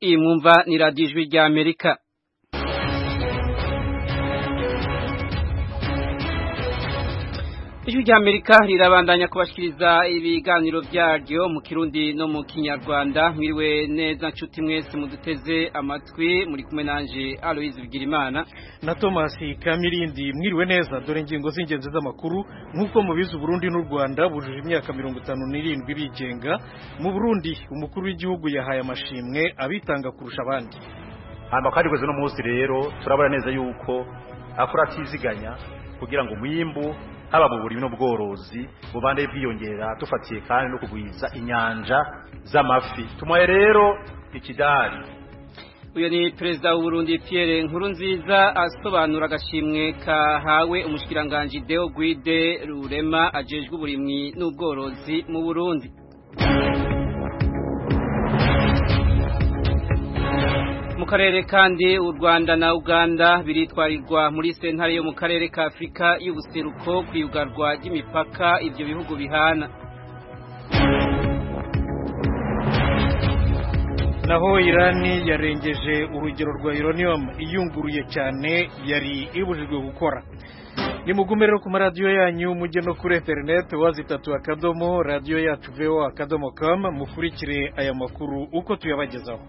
iyi mwumva ni radiyo ijwi rya amerika ijwi rya amerika rirabandanya kubashikiriza ibiganiro byaryo mu kirundi no mu kinyarwanda mwiriwe neza nshuti mwese muduteze amatwi muri kumwe nanje aloyizi bigirimana na thomas kamirindi mwiriwe neza dore ingingo z'ingenzi z'amakuru nk'uko mubizi uburundi n'u rwanda bujuje imyaka mirongo itanu n'irindwi bigenga mu burundi umukuru w'igihugu yahaye amashimwe abitanga kurusha abandi hanyuma kandi kwezi no munsi rero turabona neza yuko akora atiziganya kugira ngo umwimbu haba mu burimi n'ubworozi bubande bwiyongera dufatiye kandi no kugwiza inyanja z'amafi tumuhaye rero ikidari uyu ni perezida w'uburundi Pierre Nkurunziza asobanura agashimwe kahawe umushikiranganji Deo Guide Rurema ajejwe uburimwi n'ubworozi mu Burundi mu karere kandi u Rwanda na Uganda biritwarirwa muri sentare yo mu karere ka Afrika y'ubuseruko kwiyugarwa ry'imipaka ivyo bihugu bihana naho irani yarengeje urugero rwa uranium iyunguruye cyane yari ibujijwe gukora nimugume rero ku maradiyo yanyu mujye no kuri interineti wazitatu akadomo radiyo yacu veho akadomo kamu mukurikire aya makuru uko tuyabagezaho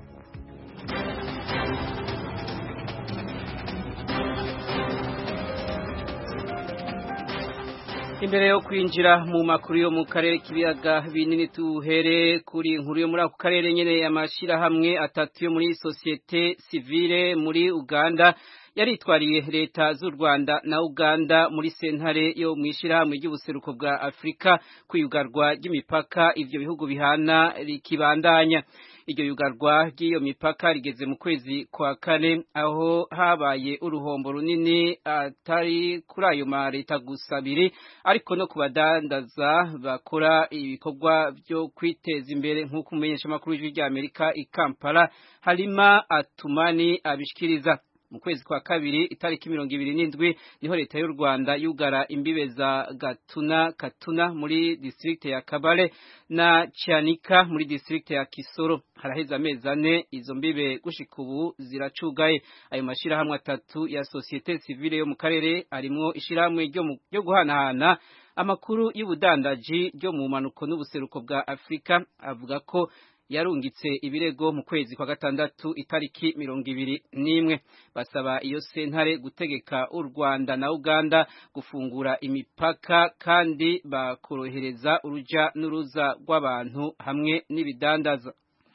imbere yo kwinjira mu makuru yo mu karere k'ibiyaga binini tuhere kuri inkuru yo muri ako karere nyene amashirahamwe atatu yo muri sosiyete sivile muri Uganda yaritwariye leta z'u Rwanda na Uganda muri sentare yo mwishirahamwe ry'ubuseruko bwa Afrika kuyugarwa ry'imipaka ivyo bihugu bihana rikibandanya iryo yugarwa ry'iyo mipaka rigeze mu kwezi kwa kane aho habaye uruhombo runini atari kuri ayo ma leta gusa abiri ariko no kubadandaza bakora ibikorwa byo kwiteza imbere nk'uko umumenyesha makuru w'ijwi rya Amerika i Kampala Halima Atumani abishikiriza mu kwezi kwa kabiri itariki mirongo ibiri n'indwi niho leta y'u Rwanda yugara imbibe za Gatuna Katuna muri district ya Kabale na Chanika muri district ya Kisoro haraheze amezi ane izo mbibe gushika ubu ziracugaye ayo mashirahamwe atatu ya societe civile yo mu karere arimwo ishirahamwe ryo guhanahana amakuru y'ubudandaji ryo mu manuko n'ubuseruko bwa Afrika avuga ko yarungitse ibirego mu kwezi kwa gatandatu itariki mirongo ibiri n'imwe basaba iyo sentare gutegeka u Rwanda na Uganda gufungura imipaka kandi bakorohereza uruja n'uruza rw'abantu hamwe n'ibidandaza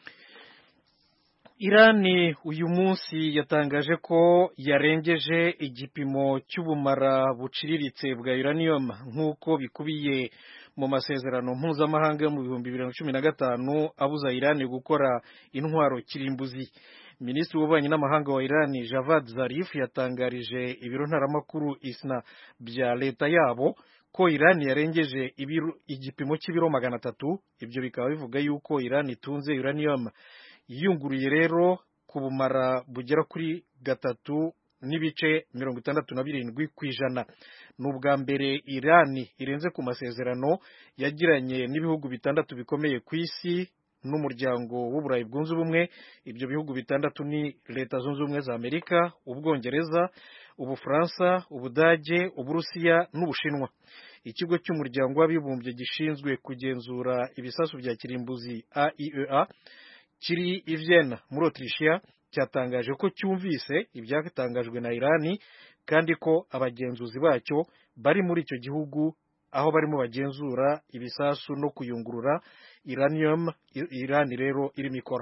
Irani uyu munsi yatangaje ko yarengeje igipimo cy'ubumara buciriritse bwa uranium nk'uko bikubiye mu masezerano mpuzamahanga yo mu bihumbi bibiri na cumi na gatanu abuza Irani gukora intwaro kirimbuzi minisitiri w'ububanyi n'amahanga wa Irani Javad Zarif yatangarije ibiro ntaramakuru isna bya leta yabo ko Irani yarengeje igipimo cy'ibiro magana atatu ibyo bikaba bivuga yuko Irani itunze uranium yiyunguruye rero ku bumara bugera kuri gatatu n'ibice mirongo itandatu na birindwi ku ijana ni ubwa mbere irani irenze ku masezerano yagiranye n'ibihugu bitandatu bikomeye ku isi n'umuryango w'uburayi bwunze ubumwe ibyo bihugu bitandatu ni leta zunze ubumwe za amerika ubwongereza ubufaransa ubudage uburusiya n'ubushinwa ikigo cy'umuryango w'abibumbye gishinzwe kugenzura ibisasu bya kirimbuzi aiea kiri i Vienna muri Autrichia cyatangaje ko cyumvise ibyatangajwe na Irani kandi ko abagenzuzi bacyo bari muri icyo gihugu aho barimo bagenzura ibisasu no kuyungurura uranium Irani rero irimo ikora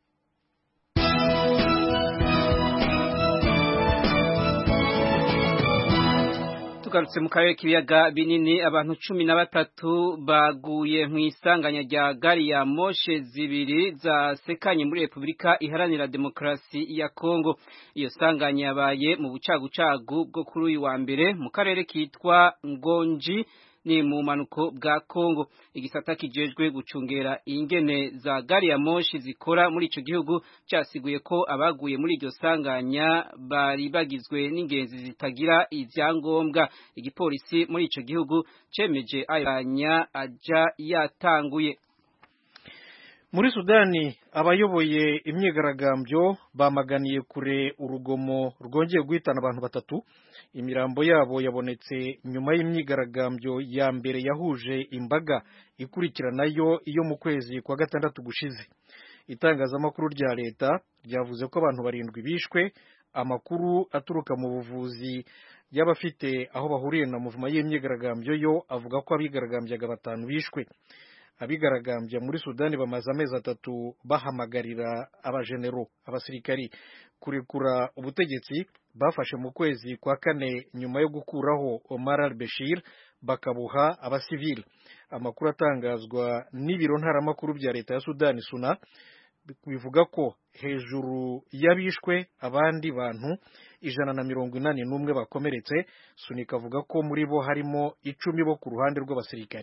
tugarutse mu karere k'ibiyaga binini abantu cumi na batatu baguye mu isanganya rya gari ya moshe zibiri zasekanye muri repubulika iharanira demokarasi ya kongo iyo sanganya yabaye mu bucagucagu bwo kuri uyu wa mbere mu karere kitwa ngonji ni mu manuko bwa Kongo igisata kijejwe gucungera ingene za gari ya moshi zikora muri ico gihugu cyasiguye ko abaguye muri iryo sanganya bari bagizwe n'ingenzi zitagira ivyangombwa igipolisi muri ico gihugu cemeje ayanya aja yatanguye muri sudani abayoboye imyigaragambyo bamaganiye kure urugomo rwongeye guhitana abantu batatu imirambo yabo yabonetse nyuma y'imyigaragambyo ya mbere yahuje imbaga ikurikiranayo iyo mu kwezi kwa gatandatu gushize itangazamakuru rya leta ryavuze ko abantu barindwi bishwe amakuru aturuka mu buvuzi y'abafite aho bahuriye na muvuma y'imyigaragambyo yo avuga ko abigaragambyaga batanu bishwe abigaragambya muri sudani bamaze amezi atatu bahamagarira abajenero abasirikari kurekura ubutegetsi bafashe mu kwezi kwa kane nyuma yo gukuraho Omar al-Bashir bakabuha abasivili amakuru atangazwa n'ibiro ntaramakuru bya leta ya sudani suna bivuga ko hejuru y'abishwe abandi bantu ijana na mirongo inani n'umwe bakomeretse sunika avuga ko muri bo harimo icumi bo ku ruhande rw'abasirikari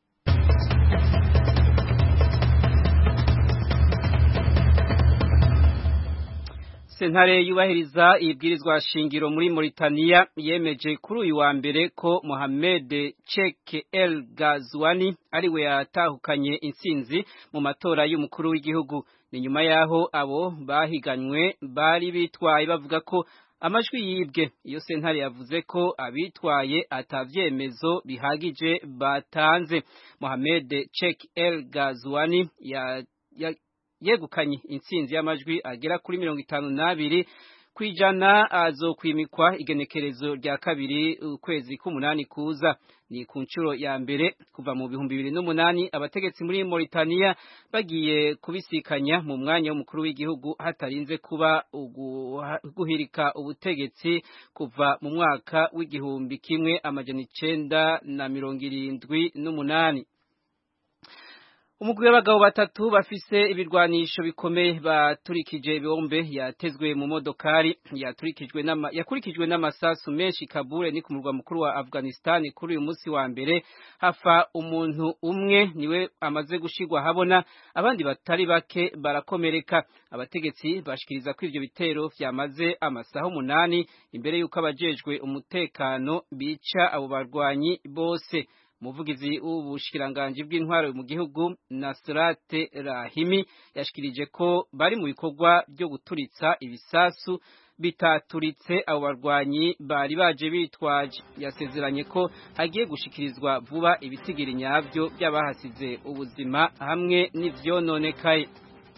sentare yubahiriza ibwirizwa shingiro muri Mauritania yemeje kuri uyu wa mbere ko Mohamed Chek El Gazwani ariwe yatahukanye intsinzi mu matora y'umukuru w'igihugu ni nyuma yaho abo bahiganywe bari bitwaye bavuga ko amajwi yibwe iyo sentare yavuze ko abitwaye atavyemezo bihagije batanze Mohamed Chek El Gazwani ya, ya yegukanye intsinzi y'amajwi agera kuri mirongo itanu n'abiri ku ijana azokwimikwa igenekerezo rya kabiri ukwezi k'umunani kuza ni ku nshuro ya mbere kuva mu bihumbi bibiri n'umunani abategetsi muri Mauritania bagiye kubisikanya mu mwanya w'umukuru w'igihugu hatarinze kuba guhirika ubutegetsi kuva mu mwaka w'igihumbi kimwe amajana icenda na mirongo irindwi n'umunani umugwi w'abagabo batatu bafise ibirwanisho bikomeye baturikije ibombe yatezwe mu modokari yaturikijwe n'ama yakurikijwe n'amasasu menshi Kabul ni ku murwa mukuru wa Afghanistan kuri uyu munsi wa mbere hafa umuntu umwe niwe amaze gushigwa habona abandi batari bake barakomereka abategetsi bashikiriza ko ivyo bitero vyamaze amasaha umunani imbere y'uko abajejwe umutekano bica abo barwanyi bose umuvugizi w'ubushikiranganji bw'intwaro mu gihugu Nasrate Rahimi yashikirije ko bari mu bikorwa byo guturitsa ibisasu bitaturitse abo barwanyi bari baje bitwaje yasezeranye ko hagiye gushikirizwa vuba ibitigiri nyabyo by'abahasize ubuzima hamwe n'ivyononekaye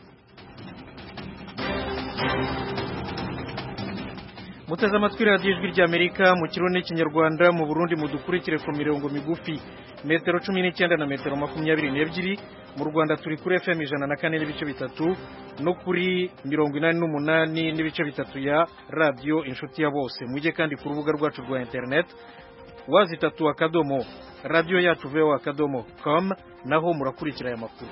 muteze amatwi radiyo ijwi ry'amerika mu kirundi n'ikinyarwanda mu burundi mudukurikire ku mirongo migufi metero cumi n'icyenda na metero makumyabiri n'ebyiri mu rwanda turi kuri fm ijana na kane n'ibice bitatu no kuri mirongo inani n'umunani n'ibice bitatu ya radiyo inshuti ya bose mujye kandi ku rubuga rwacu rwa interineti wazi itatu akadomo radiyo yacu veho akadomo com naho murakurikira aya makuru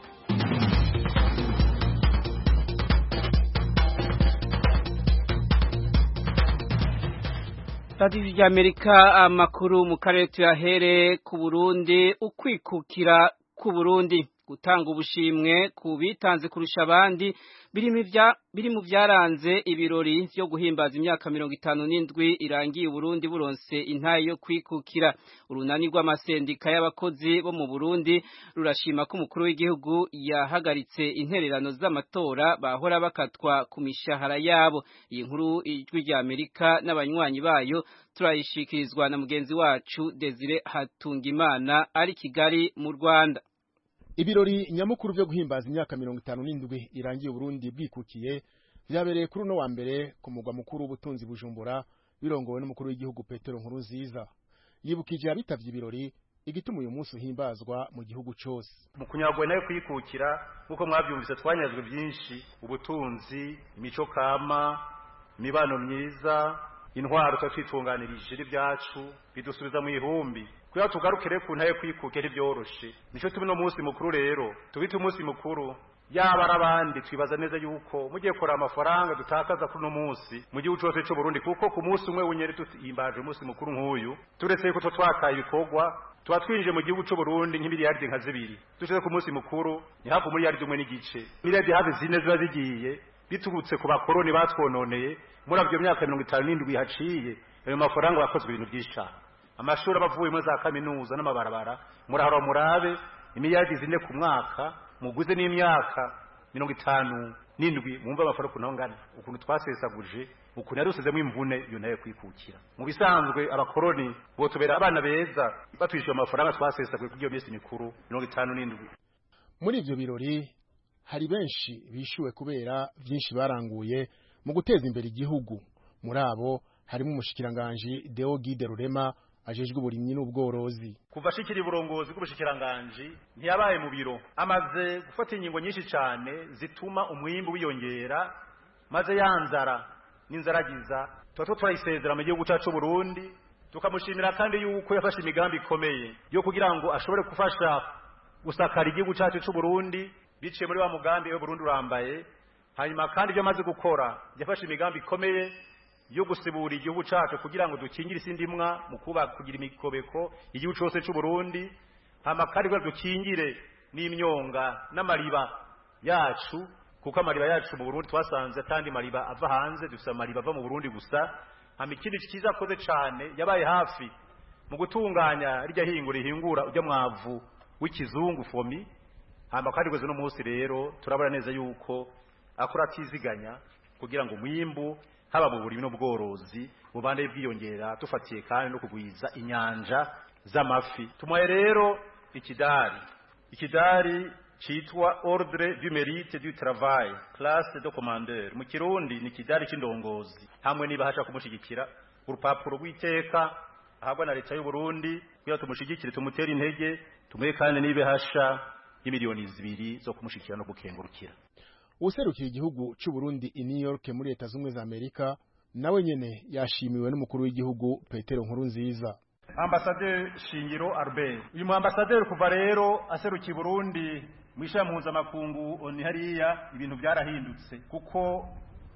radiyo ry'amerika amakuru mu karere tuyahere ku burundi ukwikukira ku burundi gutanga ubushimwe ku bitanze kurusha abandi biri mu byaranze ibirori byo guhimbaza imyaka mirongo itanu n'indwi irangiye uburundi buronse intaye yo kwikukira urunani rw'amasendika y'abakozi bo mu burundi rurashima ko umukuru w'igihugu yahagaritse intererano z'amatora bahora bakatwa ku mishahara yabo iyi nkuru ijwi rya amerika n'abanywanyi bayo turayishikirizwa na mugenzi wacu desire hatungimana ari kigali mu rwanda ibirori nyamukuru byo guhimbaza imyaka mirongo itanu n'indwi irangiye uburundi bwikukiye byabereye kuri uno wa mbere ku mugwa mukuru w'ubutunzi bujumbura birongowe n'umukuru w'igihugu petero nkuru nziza yibukije abitavye ibirori igituma uyu munsi uhimbazwa mu gihugu cyose mu kunyagwa nayo kwikukira nk'uko mwabyumvise twanyazwe byinshi ubutunzi imico kama imibano myiza intwaro tuba twitunganirije n'ibyacu bidusubiza mu ihumbi kugira tugarukire ku ntaye kwikuke ntibyoroshe nicyo turi no munsi mukuru rero tubite umunsi mukuru yaba ari abandi twibaza neza yuko mugiye kora amafaranga dutakaza kuri uno munsi mu gihugu cyose cy'u Burundi kuko ku munsi umwe w'unyeri tuhimbaje umunsi mukuru nk'uyu turetse yuko twakaye ibikorwa tuba twinjiye mu gihugu cy'u Burundi nk'imiliyaridi nka zibiri dushyize ku munsi mukuru ni hafi umuliyaridi umwe n'igice miliyaridi hafi zine ziba zigiye biturutse ku bakoroni batwononeye muri avyo myaka mirongo itanu n'indwi haciye ayo mafaranga yakozwe ibintu byinshi cyane amashuri aba avuye muri za kaminuza n'amabarabara murahora murabe imiliyaridi zine ku mwaka muguze n'imyaka mirongo itanu n'indwi mwumva amafaranga ukuntu angana ukuntu twasesaguje ukuntu yari usizemo imvune iyo nayo kwikukira mu bisanzwe abakoroni botubera abana beza batwishyuye amafaranga twasesaguye kuri iyo minsi mikuru mirongo itanu n'indwi muri ivyo birori hari benshi bishuwe kubera vyinshi baranguye mu guteza imbere igihugu muri abo harimo umushikiranganji Deo Guide Rurema ajejwe uburimyi n'ubworozi kuva ashikira uburongozi bw'ubushikiranganji ntiyabaye mu biro amaze gufata ingingo nyinshi cyane zituma umwimbu wiyongera maze yanzara n'inzaragiza tuba turayisezera mu gihugu cyacu Burundi tukamushimira kandi yuko yafashe imigambi ikomeye yo kugira ngo ashobore gufasha gusakara igihugu cyacu cy'u Burundi biciye muri wa mugambi we Burundi urambaye hanyuma kandi ibyo amaze gukora yafashe imigambi ikomeye yo gusibura igihugu cyacu kugira ngo dukingire isi ndimwa mu kuba kugira imikobeko igihugu cyose cy'u Burundi hama kandi ngo dukingire n'imyonga n'amariba yacu kuko amariba yacu mu Burundi twasanze atandi mariba ava hanze dufite amariba ava mu Burundi gusa hama ikindi cyiza akoze cyane yabaye hafi mu gutunganya rijya hingura rihingura ujya mwavu w'ikizungu fomi hama kandi gweze no munsi rero turabona neza yuko akora atiziganya kugira ngo mwimbu haba mu burimi n'ubworozi bubande bwiyongera dufatiye kandi no kugwiza inyanja z'amafi tumuhaye rero ikidari ikidari citwa ordre du mérite du travail classe de commandeur mu kirundi ni ikidari c'indongozi hamwe niba hasha kumushigikira urupapuro rw'iteka ahabwa na leta y'u Burundi kugira tumushigikire tumutere intege tumuhe kandi nibe hasha y'imiliyoni zibiri zo kumushikira no gukengurukira userukira igihugu cy'u Burundi i New York muri leta z'ubumwe za Amerika nawe nyene yashimiwe n'umukuru w'igihugu Petero Nkurunziza Ambassadeur Shingiro Albert uyu mu ambassadeur kuva rero aserukiye Burundi mu ishami mpuzamakungu oni hariya ibintu byarahindutse kuko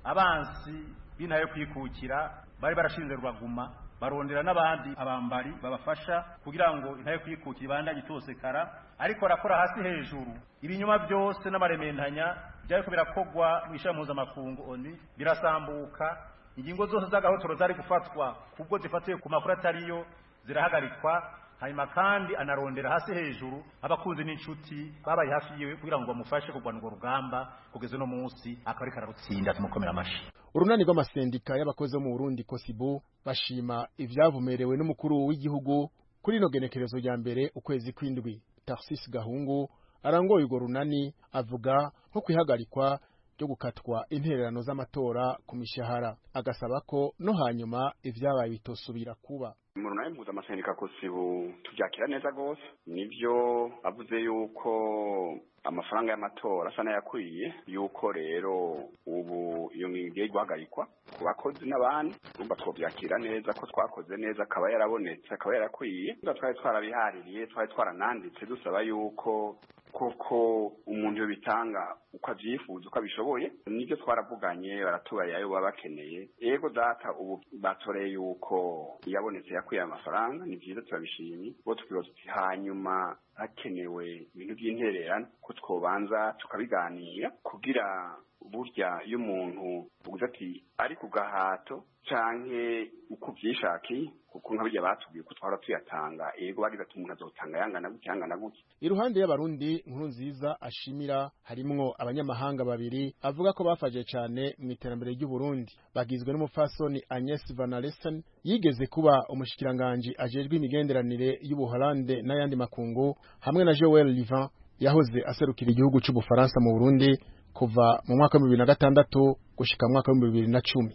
abansi bintaye kwikukira bari barashinze rwaguma barondera n'abandi abambari babafasha kugira ngo intaye kwikukira ibandanye itosekara ariko arakora hasi hejuru ibinyuma byose n'amarementanya byariko birakogwa mu ishami mpuzamakungu oni birasambuka ingingo zose z'agahotoro zari gufatwa kubwo zifatiye ku makuru atariyo zirahagarikwa hanyuma kandi anarondera hasi hejuru abakunzi n'inshuti babaye hafi yiwe kugira ngo bamufashe kurwana urwo rugamba kugeza uno munsi akaba ariko ararutsinda tumukomera amashi urunani rw'amasendika y'abakozi bo mu Burundi Kosibu bashima ivyavumerewe n'umukuru w'igihugu kuri ino genekerezo rya mbere ukwezi kw'indwi Tarsis Gahungu arangoye urwo runani avuga nko kwihagarikwa ryo gukatwa intererano z'amatora ku mishahara agasaba ko no hanyuma ivyabaye bitosubira kuba mu runani mpuzamasenika kosibu tubyakira neza rwose nibyo avuze yuko amafaranga y'amatora asa n'ayakwiye yuko rero ubu iyo ngingo igiye guhagarikwa ku bakozi n'abandi urumva twobyakira neza ko twakoze neza akaba yarabonetse akaba yarakwiye twari twarabihaririye twari twarananditse dusaba yuko koko umuntu yobitanga uko avyifuza uko abishoboye nibyo twaravuganye baratubarira ayo baba bakeneye ego data ubu batoreye yuko yabonetse yakwiye amafaranga ni vyiza turabishimye bo tukibaza tuti hanyuma hakenewe ibintu by'intererano ko twobanza tukabiganira kugira burya iyo umuntu uvuze ati ari ku gahato canke uko vyishakiye kuko nka birya batubwiye ko twahora tuyatanga ego bagize ati umuntu azotanga yangana gutya yangana gutya iruhande y'abarundi nkuru nziza ashimira harimwo abanyamahanga babiri avuga ko bafaje cane mu iterambere ry'u Burundi bagizwe n'umufasoni Agnes Van Alesen yigeze kuba umushikiranganje ajejwe imigenderanire y'Ubuholande n'ayandi makungu hamwe na Joel Livan yahoze aserukira igihugu c'Ubufaransa mu Burundi kuva mu mwaka wa bibiri na gatandatu gushika mu mwaka wa bibiri na cumi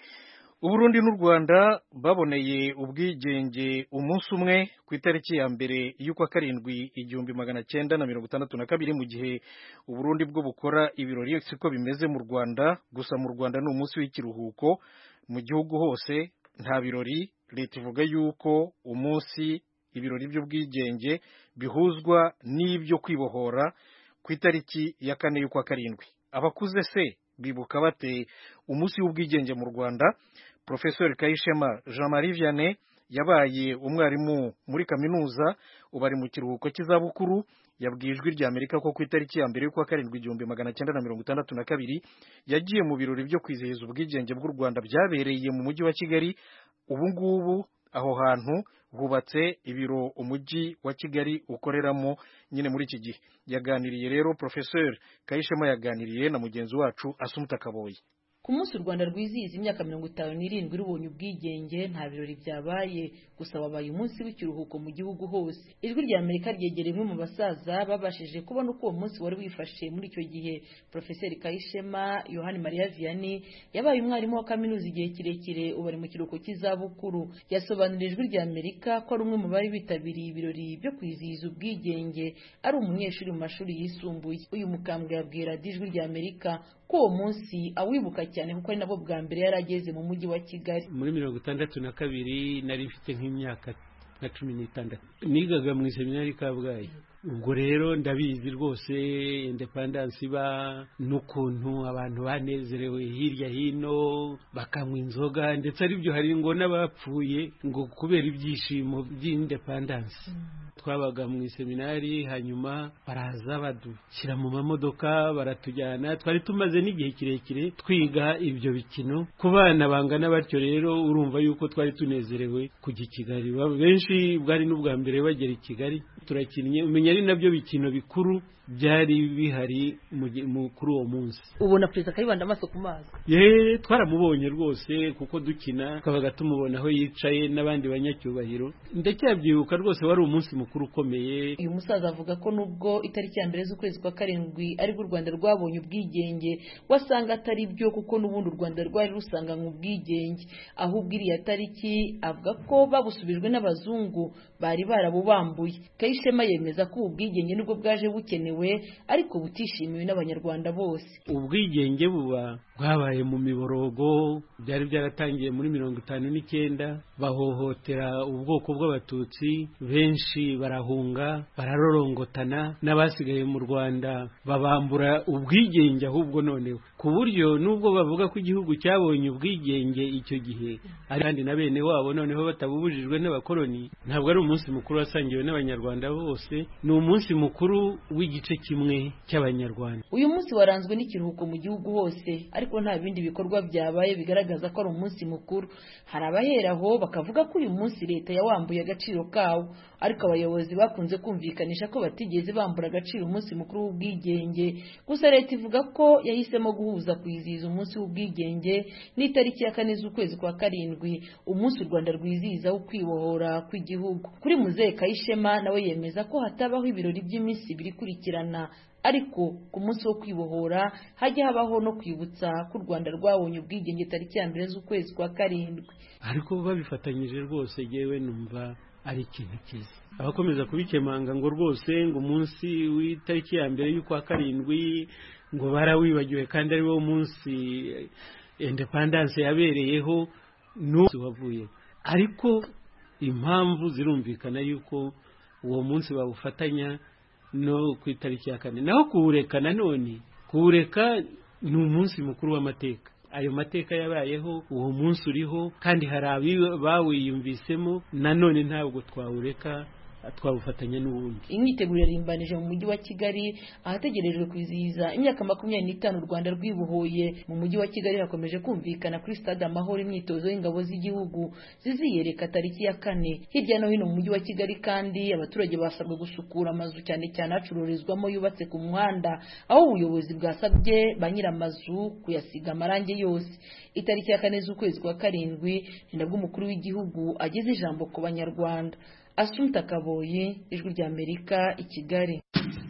uburundi n'u rwanda baboneye ubwigenge umunsi umwe ku itariki ya mbere y'ukwa karindwi igihumbi magana cyenda na mirongo itandatu na kabiri mu gihe uburundi bwo bukora ibirori siko bimeze mu rwanda gusa mu rwanda ni umunsi w'ikiruhuko mu gihugu hose nta birori leta ivuga yuko umunsi ibirori by'ubwigenge bihuzwa n'ibyo kwibohora ku itariki ya kane y'ukwa karindwi abakuze se bibuka bate umunsi w'ubwigenge mu rwanda profesor kayishema jean marie vianney yabaye umwarimu muri kaminuza ubu ari mu kiruhuko cy'izabukuru yabwiye ijwi rya amerika ko ku itariki ya mbere y'ukwa karindwi igihumbi magana cyenda na mirongo itandatu na kabiri yagiye mu birori byo kwizihiza ubwigenge bw'u rwanda byabereye mu mujyi wa kigali ubu ngubu aho hantu hubatse ibiro umujyi wa kigali ukoreramo nyine muri iki gihe yaganiriye rero professeur kayishema yaganiriye na mugenzi wacu asumuta kaboyi ku munsi u rwanda rwizihiza imyaka mirongo itanu n'irindwi rubonye ubwigenge nta birori byabaye gusa wabaye umunsi w'ikiruhuko mu gihugu hose ijwi rya amerika ryegereye umwe mu basaza babashije kubona uko uwo munsi wari wifashe muri icyo gihe profeseri kayishema yohani mariya vianney yabaye umwarimu wa kaminuza igihe kirekire ubu ari mu kiruhuko cy'izabukuru yasobanurira ijwi rya amerika ko ari umwe mu bari bitabiriye ibirori byo kwizihiza ubwigenge ari umunyeshuri mu mashuri yisumbuye uyu mukambwe yabwira ijwi rya amerika ko uwo munsi awibuka cyane kuko ari nabwo bwa mbere yari ageze mu mujyi wa kigali muri mirongo itandatu na kabiri nari mfite nk'imyaka nka cumi n'itandatu nigaga mu iseminari kabgayi ubwo rero ndabizi rwose indepandansi iba n'ukuntu abantu banezerewe hirya hino bakanywa inzoga ndetse aribyo hari ngo n'abapfuye ngo kubera ibyishimo by'indepandansi twabaga mu iseminari hanyuma baraza badushyira mu mamodoka baratujyana twari tumaze n'igihe kirekire twiga ibyo bikino ku bana bangana batyo rero urumva yuko twari tunezerewe kujya i kigali benshi bwari n'ubwa mbere bagera i kigali turakinnye umenya ari nabyo bikino bikuru byari bihari kuri uwo munsi ubona perezida kayibanda amaso ku mazi yeee twaramubonye rwose kuko dukina twabaga tumubona aho yicaye n'abandi banyacyubahiro ndacyabyibuka rwose wari umunsi mukuru ukomeye uyu musaza avuga ko nubwo itariki ya mbere z'ukwezi kwa karindwi aribwo u rwanda rwabonye ubwigenge wasanga atari byo kuko n'ubundi u rwanda rwari rusanganywe ubwigenge ahubwo iriya tariki avuga ko babusubijwe n'abazungu bari barabubambuye kayishema yemeza ko ubu bwigenge nibwo bwaje bukenewe ariko butishimiwe n'abanyarwanda bose ubwigenge buba bwabaye mu miborogo byari byaratangiye muri mirongo itanu n'icyenda bahohotera ubwoko bw'abatutsi benshi barahunga bararorongotana n'abasigaye mu rwanda babambura ubwigenge ahubwo noneho ku buryo nubwo bavuga ko igihugu cyabonye ubwigenge icyo gihe kandi na bene wabo noneho batabubujijwe n'abakoloni ntabwo ari umunsi mukuru wasangiwe n'abanyarwanda bose ni umunsi mukuru w'igice kimwe cy'abanyarwanda uyu munsi waranzwe n'ikiruhuko mu gihugu hose ariko nta bindi bikorwa byabaye bigaragaza ko ari umunsi mukuru hari abaheraho bakavuga ko uyu munsi leta yawambuye agaciro kawo ariko abayobozi bakunze kumvikanisha ko batigeze bambura agaciro umunsi mukuru w'ubwigenge gusa leta ivuga ko yahisemo guhuza kwizihiza umunsi w'ubwigenge n'itariki ya kane z'ukwezi kwa karindwi umunsi u rwanda rwizihiza wo kwibohora kw'igihugu kuri muzehe kayishema nawe yemeza ko hatabaho ibirori by'iminsi ibiri ikurikirana ariko ku munsi wo kwibohora hajya habaho no kwibutsa ko u rwanda rwabonye ubwigenge tariki ya mbere z'ukwezi kwa karindwi ariko babifatanyije rwose yewe numva ari ikintu cyiza abakomeza kubikemanga ngo rwose ngo umunsi w'itariki ya mbere y'ukwa karindwi ngo barawibagiwe kandi ari wo munsi indepandanse yabereyeho n'umunsi wavuye ariko impamvu zirumvikana yuko uwo munsi bawufatanya no ku itariki ya kane naho kuwureka nanone kuwureka ni umunsi mukuru w'amateka ayo mateka yabayeho uwo munsi uriho kandi hari bawiyumvisemo nanone ntabwo twawureka twawufatanya n'ubundi imyiteguro yarimbanije mu mujyi wa kigali ahategerejwe kwizihiza imyaka makumyabiri n'itanu u rwanda rwibohoye mu mujyi wa kigali hakomeje kumvikana kuri stade amahoro imyitozo y'ingabo z'igihugu ziziyereka tariki ya kane hirya no hino mu mujyi wa kigali kandi abaturage basabwe gusukura amazu cyane cyane acururizwamo yubatse ku muhanda aho ubuyobozi bwasabye ba nyir'amazu kuyasiga amarangi yose itariki ya kane z'ukwezi kwa karindwi ni nabwo umukuru w'igihugu ageze ijambo ku banyarwanda Asumta Kaboye ijwi rya Amerika i Kigali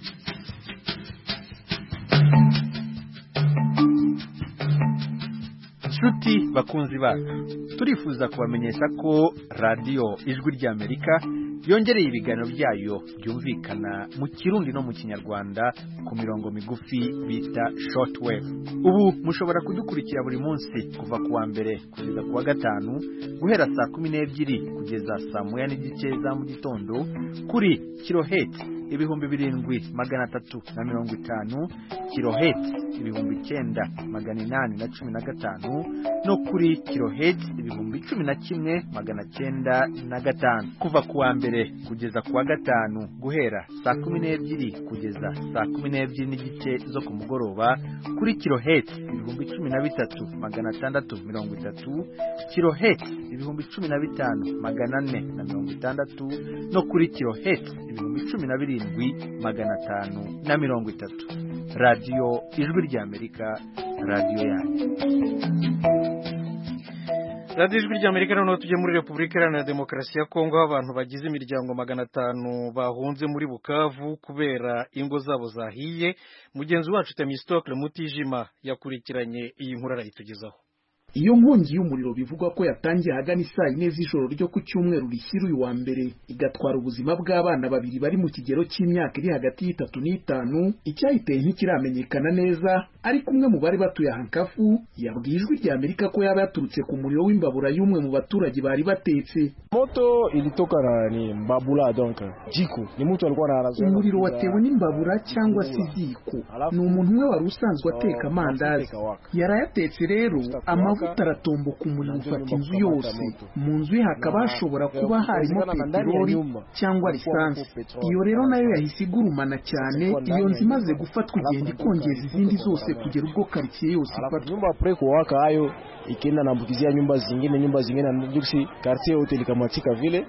nshuti bakunzi bacu turifuza kubamenyesha ko radiyo ijwi rya Amerika yongereye ibiganiro byayo byumvikana mu kirundi no mu kinyarwanda ku mirongo migufi bita shortwave ubu mushobora kudukurikira buri munsi kuva ku wa mbere kugeza ku wa gatanu guhera saa kumi n'ebyiri kugeza saa moya n'igice za mu gitondo kuri kiloheti ibihumbi birindwi magana atatu na mirongo itanu kiloheti ibihumbi icyenda magana inani na cumi na gatanu no kuri kiloheti ibihumbi cumi na kimwe magana cyenda na gatanu kuva ku wa mbere mbere kugeza ku wa gatanu guhera saa kumi n'ebyiri kugeza saa kumi n'ebyiri n'igice zo ku mugoroba kuri kiloheti ibihumbi cumi na bitatu magana atandatu mirongo itatu kiloheti ibihumbi cumi na bitanu magana ane na mirongo itandatu no kuri kiloheti ibihumbi cumi na birindwi magana atanu na mirongo itatu radiyo ijwi ry'amerika radiyo yanyu radiyo ijwi ry'amerika noneho tujye muri repubulika iharanira demokarasi ya kongo aho abantu bagize imiryango magana atanu bahunze muri bukavu kubera ingo zabo zahiye mugenzi wacu temistokle mutijima yakurikiranye iyi nkuru arayitugezaho iyo nkongi y'umuriro bivugwa ko yatangiye ahagana isaa yine z'ijoro ryo ku cyumweru rishyira uyu wa mbere igatwara ubuzima bw'abana babiri bari mu kigero cy'imyaka iri hagati y'itatu n'itanu icyayiteye ntikiramenyekana neza ariko umwe mu bari batuye hankafu yabwiye ijwi rya amerika ko yaba yaturutse ku muriro w'imbabura y'umwe mu baturage bari batetse moto ilitoka na ni mbabula donc jiko ni mtu alikuwa na umuriro watewe n'imbabura cyangwa se iziko ni umuntu umwe wari usanzwe ateka amandazi yarayatetse rero amavuta aratomboka umuriro ufata inzu yose mu nzu ye hakaba hashobora kuba harimo peteroli cyangwa lisansi iyo rero nayo yahise igurumana cyane iyo nzu imaze gufatwa igenda ikongeza izindi zose kugera ubwo karitsiye yose ifatwa nyumba pre kuwaka hayo ikienda naambukizia nyumba zingine nyumba zingine na juksi quartier yote likamatika vile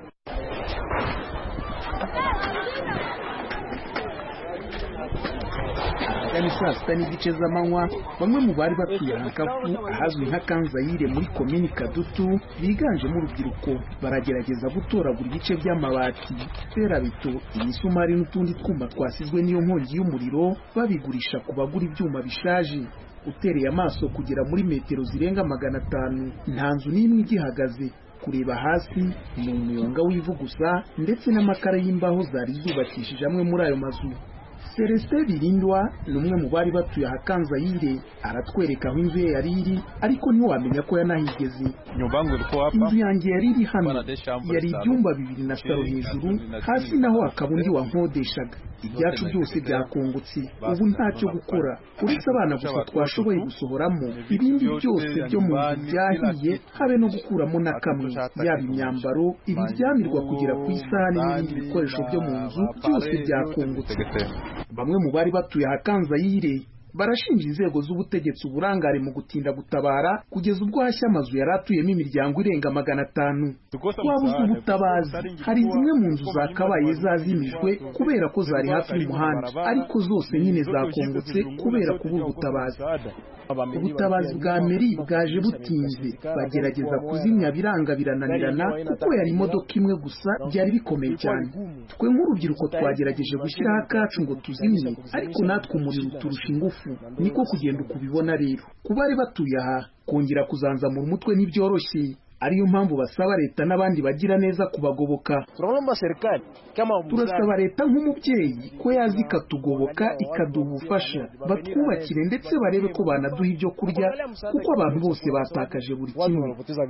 ni saa sita n'igice z'amanywa bamwe mu bari batuye hankafu ahazwi nka kanzayire muri komini kadutu biganjemo urubyiruko baragerageza gutoragura ibice by'amabati ferabeto imisumari n'utundi twuma twasizwe n'iyo nkongi y'umuriro babigurisha ku bagura ibyuma bishaje utereye amaso kugera muri metero zirenga magana atanu nta nzu n'imwe igihagaze kureba hasi ni umuyonga w'ivu gusa ndetse n'amakara y'imbaho zari zubakishije amwe muri ayo mazu Celestin Birindwa ni umwe mu bari batuye ahakanzayire aratwereka aho inzu ye yari iri ariko ntiwamenya ko yanahigeze inzu yanjye yari iri hano yari ibyumba bibiri na saro hejuru hasi naho hakaba undi wankodeshaga ibyacu byose byakungutse ubu ntacyo gukora uretse abana gusa twashoboye gusohoramo ibindi byose byo mu nzu byahiye habe no gukuramo na kamwe yaba imyambaro ibiryamirwa kugera ku isahani n'ibindi bikoresho byo mu nzu byose byakungutse bamwe mu bari batuye ahakanzayire barashinja inzego z'ubutegetsi uburangare mu gutinda gutabara kugeza ubwo hashya amazu yari atuyemo imiryango irenga magana atanu wabuze ubutabazi hari zimwe mu nzu zakabaye zazimijwe kubera ko zari hafi y'umuhanda ariko zose nyine zakongotse kubera kubura ubutabazi ubutabazi bwa meri bwaje butinze bagerageza kuzimya biranga birananirana kuko yari imodoka imwe gusa byari bikomeye cyane twe nk'urubyiruko twagerageje gushyiraho akacu ngo tuzimye ariko natwe umuriro uturusha ingufu niko kugenda ukubibona rero ku bari batuye aha kongera kuzanzamura umutwe ntibyoroshye ariyo mpamvu basaba leta n'abandi bagira neza kubagoboka turasaba leta nk'umubyeyi ko yaza ikatugoboka ikaduha ubufasha batwubakire ndetse barebe ko banaduha ibyo kurya kuko abantu bose batakaje buri kimwe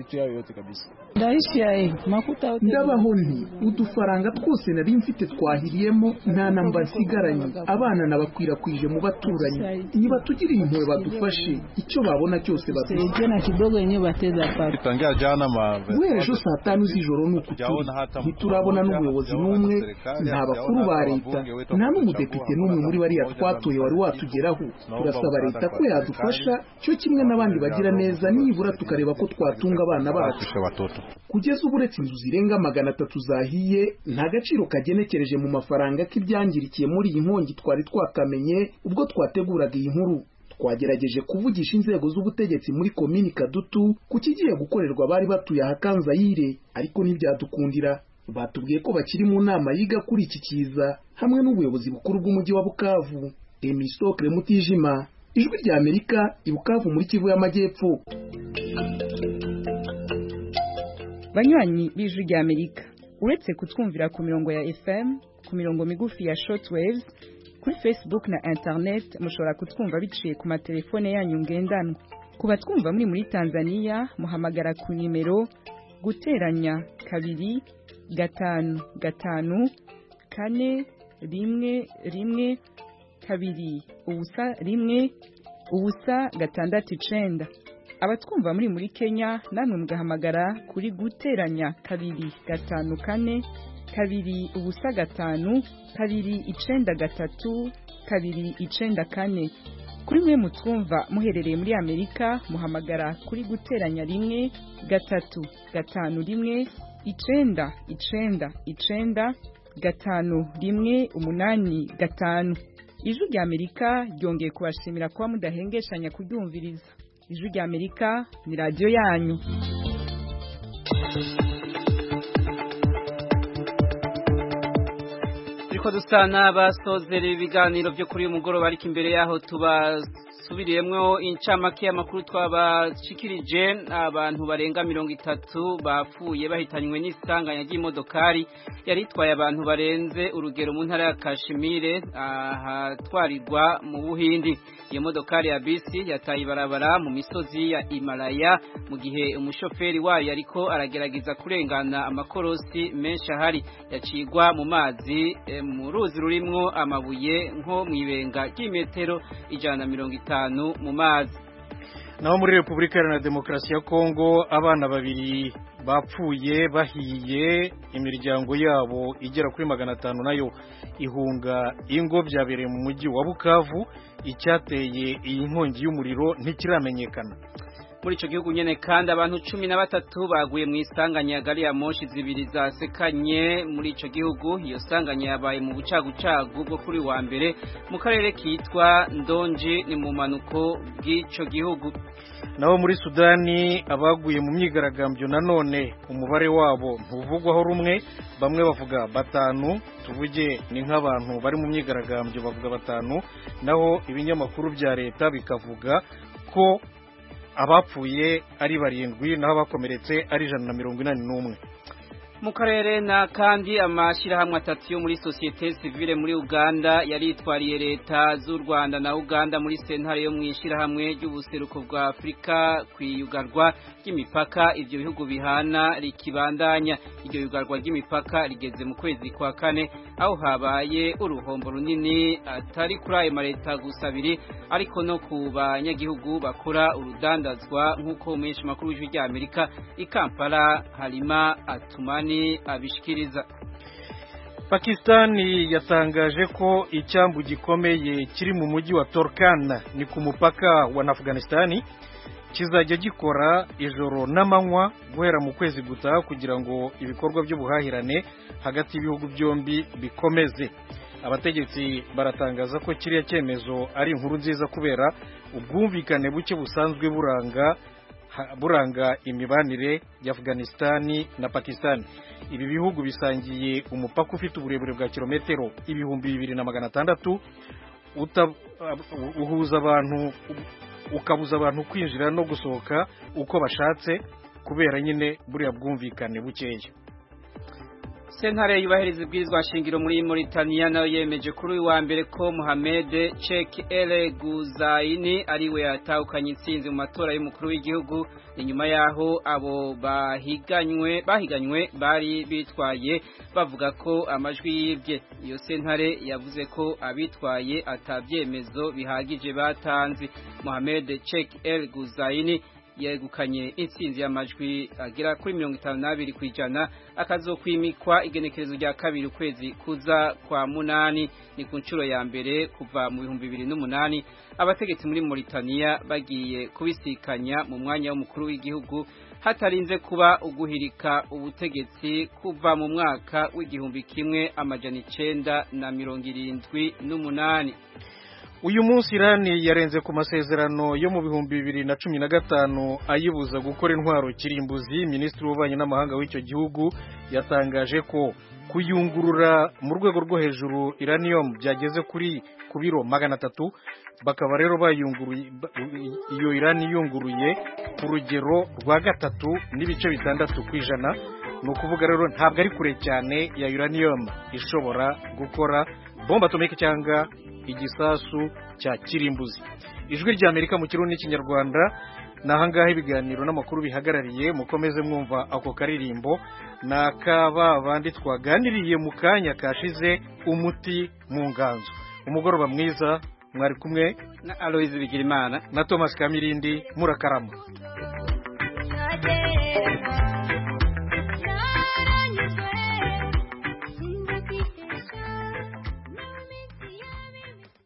ndabaho nti udufaranga twose nari mfite twahiriyemo nta namba nsigaranye abana nabakwirakwije mu baturanyi nibatugirire impuhwe badufashe icyo babona cyose baduha guhera ejo saa tanu z'ijoro ni uku turi ntiturabona n'umuyobozi n'umwe nta bakuru ba leta nta n'umudepite n'umwe muri bariya twatoye wari watugeraho turasaba leta ko yadufasha cyo kimwe n'abandi bagira neza nibura tukareba ko twatunga abana bacu kugeza ubu uretse inzu zirenga magana atatu zahiye nta gaciro kagenekereje mu mafaranga k'ibyangirikiye muri iyi nkongi twari twakamenye ubwo twateguraga iyi nkuru twagerageje kuvugisha inzego z'ubutegetsi muri komini kadutu ku kigiye gukorerwa abari batuye ahakanzayire ariko ntibyadukundira batubwiye ko bakiri mu nama yiga kuri iki kiza hamwe n'ubuyobozi bukuru bw'umujyi wa bukavu emisitokire mutijima ijwi rya amerika i bukavu muri kivu y'amajyepfo banywanyi b'ijwi rya amerika uretse kutwumvira ku mirongo ya fm ku mirongo migufi ya shortwaves kuri facebook na internet mushobora kutwumva biciye ku matelefone yanyu ngendanwa ku batwumva muri muri tanzania muhamagara ku nimero guteranya kabiri gatanu gatanu kane rimwe rimwe kabiri ubusa rimwe ubusa gatandatu icenda abatwumva muri muri kenya namwe mugahamagara kuri guteranya kabiri gatanu kane kabiri ubusa gatanu kabiri icenda gatatu kabiri icenda kane kuri mwe mutwumva muherereye muri amerika muhamagara kuri guteranya rimwe gatatu gatanu rimwe icenda icenda icenda gatanu rimwe umunani gatanu ijwi rya amerika ryongeye kubashimira kuba mudahengeshanya kuryumviriza ijwi rya amerika ni radiyo yanyu turiko dusa n'abasozera ibiganiro byo kuri uyu mugoroba ariko imbere yaho tubasubiriyemwo incamake y'amakuru twabashikirije abantu barenga mirongo itatu bapfuye bahitanywe n'isanganya ry'imodokari yari itwaye abantu barenze urugero mu ntara ya kashimire ahatwarirwa mu buhindi iyo modokari ya bisi yataye ibarabara mu misozi ya Himalaya mu gihe umushoferi wayo ariko aragerageza kurengana amakorosi menshi ahari yacigwa mu mazi e, mu ruzi rurimwo amabuye nko mu ibenga ry'imetero ijana na mirongo itanu mu mazi naho muri repubulika iharanira demokarasi ya kongo abana babiri bapfuye bahiye imiryango yabo igera kuri magana atanu nayo ihunga ingo byabereye mu mujyi wa bukavu icyateye iyi nkongi y'umuriro ntikiramenyekana muri ico gihugu nyene kandi abantu cumi na batatu baguye mu isanganya ya gari ya moshi zibiri zasekanye muri ico gihugu iyo sanganya yabaye mu bucagucagu bwo kuri wa mbere mu karere kitwa ndonji ni mu manuko bw'ico gihugu naho muri sudani abaguye mu myigaragambyo nanone umubare wabo ntuvugwaho rumwe bamwe bavuga batanu tuvuge ni nk'abantu bari mu myigaragambyo bavuga batanu naho ibinyamakuru bya leta bikavuga ko abapfuye ari barindwi naho abakomeretse ari ijana na mirongo inani n'umwe mu karere na kandi amashyirahamwe atatu yo muri sosiyete sivile muri uganda yaritwariye leta z'u rwanda na uganda muri sentare yo mu ishyirahamwe ry'ubuseruko bwa afurika ku iyugarwa ry'imipaka ibyo bihugu bihana rikibandanya iryo yugarwa ry'imipaka rigeze mu kwezi kwa kane aho habaye uruhombo runini atari kuri ayo maleta gusa abiri ariko no ku banyagihugu bakora urudandazwa nk'uko menshi makuru w'ijwi rya amerika i kampala harima atumani abishikiriza pakisitani yatangaje ko icyambu gikomeye kiri mu mujyi wa torkana ni ku mupaka wa afganisitani kizajya gikora ijoro n'amanywa guhera mu kwezi gutaha kugira ngo ibikorwa by'ubuhahirane hagati y'ibihugu byombi bikomeze abategetsi baratangaza ko kiriya cyemezo ari inkuru nziza kubera ubwumvikane buke busanzwe buranga buranga imibanire ya Afghanistan na Pakistan ibi bihugu bisangiye umupaka ufite uburebure bwa kilometero ibihumbi bibiri na magana atandatu uhuza abantu ukabuza abantu kwinjira no gusohoka uko bashatse kubera nyine buriya bwumvikane bukeya sentare yubahiriza ibwirizwa shingiro muri Mauritania nayo yemeje kuri uyu wa mbere ko Mohamed Chek El Guzaini ariwe yatahukanye intsinzi mu matora y'umukuru w'igihugu inyuma yaho abo bahiganywe bahiganywe bari bitwaye bavuga ko amajwi yibye iyo sentare yavuze ko abitwaye atabyemezo bihagije batanze Mohamed Chek El Guzaini yegukanye intsinzi y'amajwi agera kuri mirongo itanu n'abiri ku ijana akazokwimikwa igenekerezo rya kabiri ukwezi kuza kwa munani ni ku nshuro ya mbere kuva mu bihumbi bibiri n'umunani abategetsi muri Mauritania bagiye kubisikanya mu mwanya w'umukuru w'igihugu hatarinze kuba uguhirika ubutegetsi kuva mu mwaka w'igihumbi kimwe amajana icenda na mirongo irindwi n'umunani uyu munsi irani yarenze ku masezerano yo mu bihumbi bibiri na cumi na gatanu ayibuza gukora intwaro kirimbuzi minisitiri w'ububanyi n'amahanga w'icyo gihugu yatangaje ko kuyungurura mu rwego rwo hejuru iranium byageze kuri ku biro magana atatu bakaba rero bayunguruye iyo irani yunguruye ku rugero rwa gatatu n'ibice bitandatu ku ijana ni ukuvuga rero ntabwo ari kure cyane ya uranium ishobora gukora bomba atomike cyangwa igisasu cya kirimbuzi ijwi rya amerika mu kirundi n'ikinyarwanda ni ahangaha ibiganiro n'amakuru bihagarariye mukomeze mwumva ako karirimbo ni akaba bandi twaganiriye mu kanya kashize umuti mu nganzo umugoroba mwiza mwari kumwe na aloyizi bigirimana na thomas kamirindi murakarama Yeah.